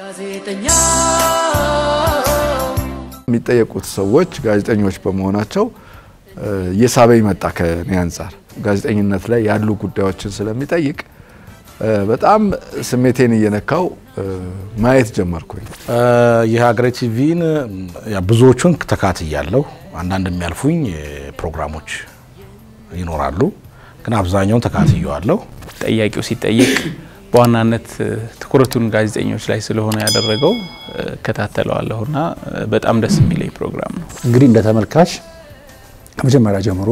ጋዜጠኛ የሚጠየቁት ሰዎች ጋዜጠኞች በመሆናቸው እየሳበኝ መጣ። ከኔ አንጻር ጋዜጠኝነት ላይ ያሉ ጉዳዮችን ስለሚጠይቅ በጣም ስሜቴን እየነካው ማየት ጀመርኩኝ። የሀገሬ ቲቪን ብዙዎቹን ተካትያለሁ። አንዳንድ የሚያልፉኝ ፕሮግራሞች ይኖራሉ፣ ግን አብዛኛውን ተካትየዋለሁ። ጠያቂው ሲጠይቅ በዋናነት ትኩረቱን ጋዜጠኞች ላይ ስለሆነ ያደረገው እከታተለዋለሁና በጣም ደስ የሚለኝ ፕሮግራም ነው። እንግዲህ እንደ ተመልካች ከመጀመሪያ ጀምሮ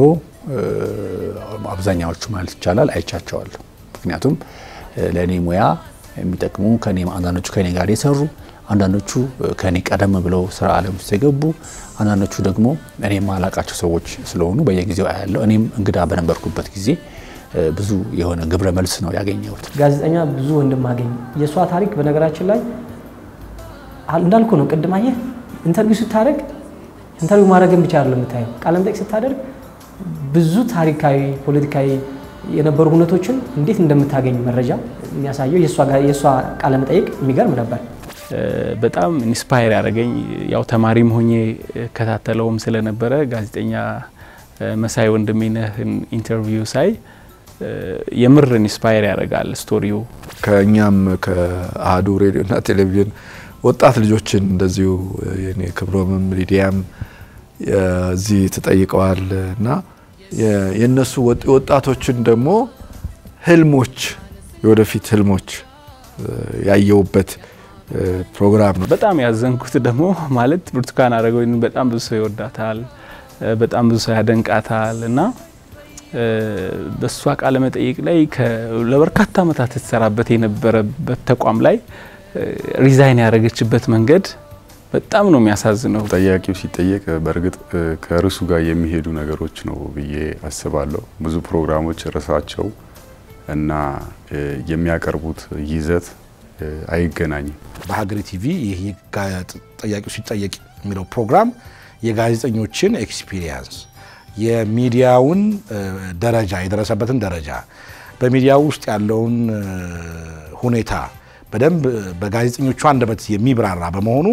አብዛኛዎቹ ማለት ይቻላል አይቻቸዋለሁ። ምክንያቱም ለእኔ ሙያ የሚጠቅሙ ከኔ አንዳንዶቹ ከኔ ጋር የሰሩ አንዳንዶቹ ከኔ ቀደም ብለው ስራ ዓለም ውስጥ የገቡ አንዳንዶቹ ደግሞ እኔ የማላቃቸው ሰዎች ስለሆኑ በየጊዜው አያለው። እኔም እንግዳ በነበርኩበት ጊዜ ብዙ የሆነ ግብረ መልስ ነው ያገኘሁት። ጋዜጠኛ ብዙ ወንድም አገኝ የእሷ ታሪክ በነገራችን ላይ እንዳልኩ ነው። ቅድም አየህ ኢንተርቪው ስታደርግ ኢንተርቪው ማድረግን ብቻ አይደለም የምታየው፣ ቃለ መጠይቅ ስታደርግ ብዙ ታሪካዊ፣ ፖለቲካዊ የነበሩ ሁነቶችን እንዴት እንደምታገኝ መረጃ የሚያሳየው የእሷ ቃለ መጠይቅ የሚገርም ነበር። በጣም ኢንስፓየር ያደረገኝ ያው ተማሪም ሆኜ እከታተለውም ስለነበረ ጋዜጠኛ መሳይ ወንድሜነህን ኢንተርቪው ሳይ የምር ኢንስፓየር ያደርጋል ስቶሪው። ከእኛም ከአህዱ ሬዲዮና ቴሌቪዥን ወጣት ልጆችን እንደዚሁ የኔ ክብሮምም ሊዲያም እዚህ ተጠይቀዋል እና የእነሱ ወጣቶችን ደግሞ ህልሞች የወደፊት ህልሞች ያየውበት ፕሮግራም ነው። በጣም ያዘንኩት ደግሞ ማለት ብርቱካን አረጋዊን በጣም ብዙ ሰው ይወዳታል፣ በጣም ብዙ ሰው ያደንቃታል እና በእሷ ቃለ መጠይቅ ላይ ለበርካታ ዓመታት ትሰራበት የነበረበት ተቋም ላይ ሪዛይን ያደረገችበት መንገድ በጣም ነው የሚያሳዝነው። ጠያቂው ሲጠየቅ በእርግጥ ከርዕሱ ጋር የሚሄዱ ነገሮች ነው ብዬ አስባለሁ። ብዙ ፕሮግራሞች ርዕሳቸው እና የሚያቀርቡት ይዘት አይገናኝም። በሀገሬ ቲቪ ይህ ጠያቂው ሲጠየቅ የሚለው ፕሮግራም የጋዜጠኞችን ኤክስፒሪየንስ የሚዲያውን ደረጃ የደረሰበትን ደረጃ በሚዲያ ውስጥ ያለውን ሁኔታ በደንብ በጋዜጠኞቹ አንደበት የሚብራራ በመሆኑ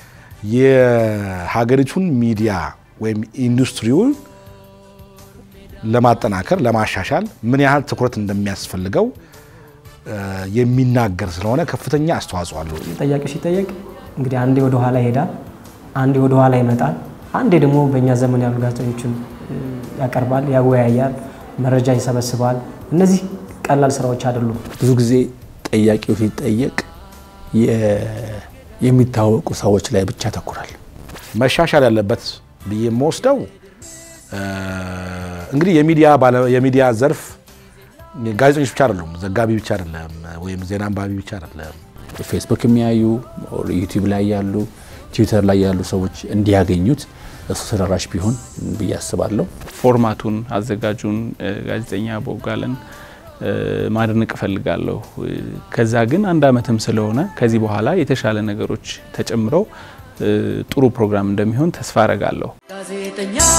የሀገሪቱን ሚዲያ ወይም ኢንዱስትሪውን ለማጠናከር ለማሻሻል ምን ያህል ትኩረት እንደሚያስፈልገው የሚናገር ስለሆነ ከፍተኛ አስተዋጽኦ አለው። ጠያቂው ሲጠየቅ እንግዲህ አንዴ ወደ ኋላ ይሄዳል፣ አንዴ ወደ ኋላ ይመጣል፣ አንዴ ደግሞ በእኛ ዘመን ያሉ ጋዜጠኞችን ያቀርባል፣ ያወያያል፣ መረጃ ይሰበስባል። እነዚህ ቀላል ስራዎች አይደሉም። ብዙ ጊዜ ጠያቂው ሲጠየቅ የሚታወቁ ሰዎች ላይ ብቻ ያተኩራል። መሻሻል ያለበት ብዬ የምወስደው እንግዲህ የሚዲያ ዘርፍ ጋዜጠኞች ብቻ አይደሉም፣ ዘጋቢ ብቻ አይደለም፣ ወይም ዜና አንባቢ ብቻ አይደለም። ፌስቡክ የሚያዩ ዩቲዩብ ላይ ያሉ ትዊተር ላይ ያሉ ሰዎች እንዲያገኙት እሱ ተደራሽ ቢሆን ብዬ አስባለሁ። ፎርማቱን አዘጋጁን ጋዜጠኛ ቦጋለን ማድነቅ እፈልጋለሁ። ከዛ ግን አንድ አመትም ስለሆነ ከዚህ በኋላ የተሻለ ነገሮች ተጨምረው ጥሩ ፕሮግራም እንደሚሆን ተስፋ አረጋለሁ። ጋዜጠኛ